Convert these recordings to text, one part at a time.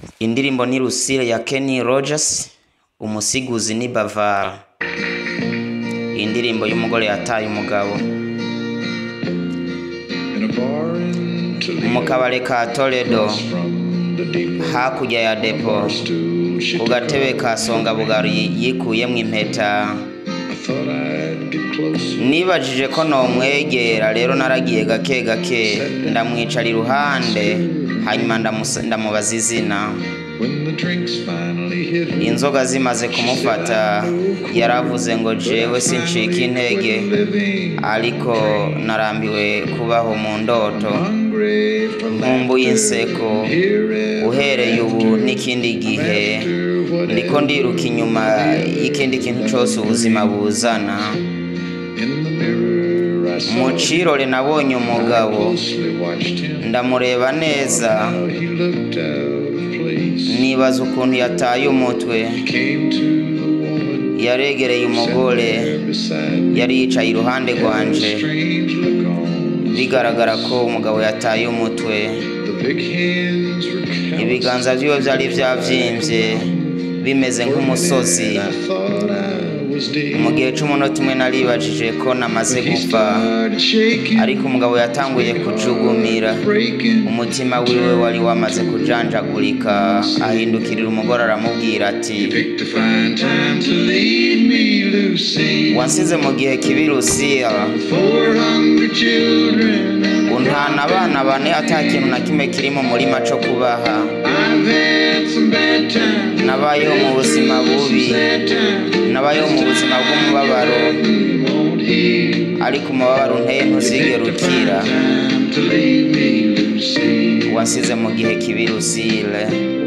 Indirimbo ni Lucille ya Kenny Rogers, umusiguzi ni Bavara. Indirimbo y'umugore yataye umugabo. Mu kabare ka Toledo, hakurya ya depo, ku gatebe ka Songa Bugari yikuyemwo impeta. Nibajije ko nomwegera rero naragiye gake gake ndamwicara iruhande hanyuma ndamusa- ndamubaza izina inzoga zimaze kumufata yaravuze ngo jewe sincika intege ariko narambiwe kubaho mu ndoto nkumbuye inseko uhereye ubu n'ikindi gihe ndiko ndiruka inyuma y'ikindi kintu cose ubuzima buzana mu cirore nabonye umugabo ndamureba neza nibaza ukuntu yataye umutwe yaregereye umugore yari yicaye iruhande rwanje bigaragara ko umugabo yataye umutwe ibiganza vyiwe vyari vyavyimbye bimeze nk'umusozi mu gihe c'umunota umwe naribajije ko namaze gupfa ariko umugabo yatanguye kujugumira umutima wiwe wari wamaze kujanjagurika ahindukirira umugore aramubwira ati wansize mu gihe kibi Lucille untana abana bane ata kintu na kimwe kiri mu murima co kubaha nabayeho mu buzima bubi nabayeho mu buzima bw'umubabaro ariko umubabaro unteye ntuzigera ukira wasize mu gihe kibi Lucille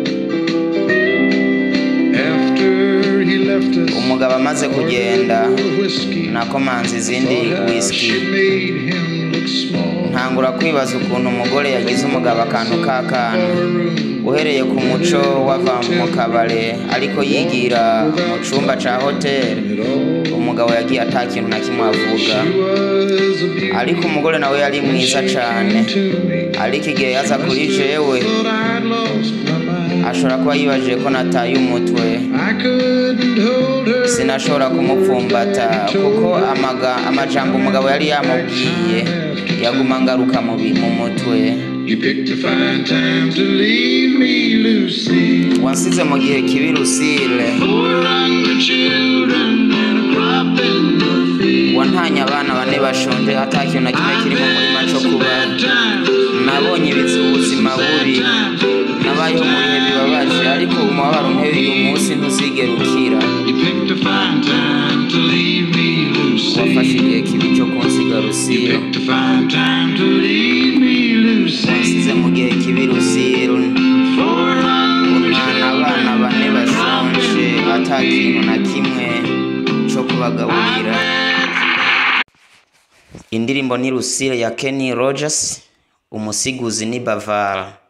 umugabo amaze kugenda nakomanze izindi whisky ntangura kwibaza ukuntu umugore yagize umugabo akantu k'akana uhereye ku muco wava mu kabare ariko yigira mu cumba ca hoteli umugabo yagiye ata kintu na kimwe avuga ariko umugore nawe yari mwiza cane ariko igihe yaza kuri jewe ashobora kuba yibajije ko nataye umutwe sinashobora kumupfumbata kuko amaga, amajambo umugabo yari yamubwiye yaguma ngaruka mu bi- mu mutwe You picked a fine time to leave me, Lucy. wansize mu gihe kibi Lucille Four hungry children and a crop in the field. wantanye abana bane bashonje ata kintu na kimwe kiri mu murima co kuba nabonye ibizi ubuzima bubi nabayeho mu bihe bibabaje ariko umubabaro unteye uyu munsi ntuzigera ukira You picked a fine time to leave me, wafashe Lucy. igihe kibi cyo kunsiga Lucille Picked a fine time to leave me, wansize Lucy. mu gihe kibi Lucille Four hungry untana abana bane bashonje ata kintu na kimwe co kubagaburira indirimbo ni Lucille ya Kenny Rogers umusiguzi ni Bavara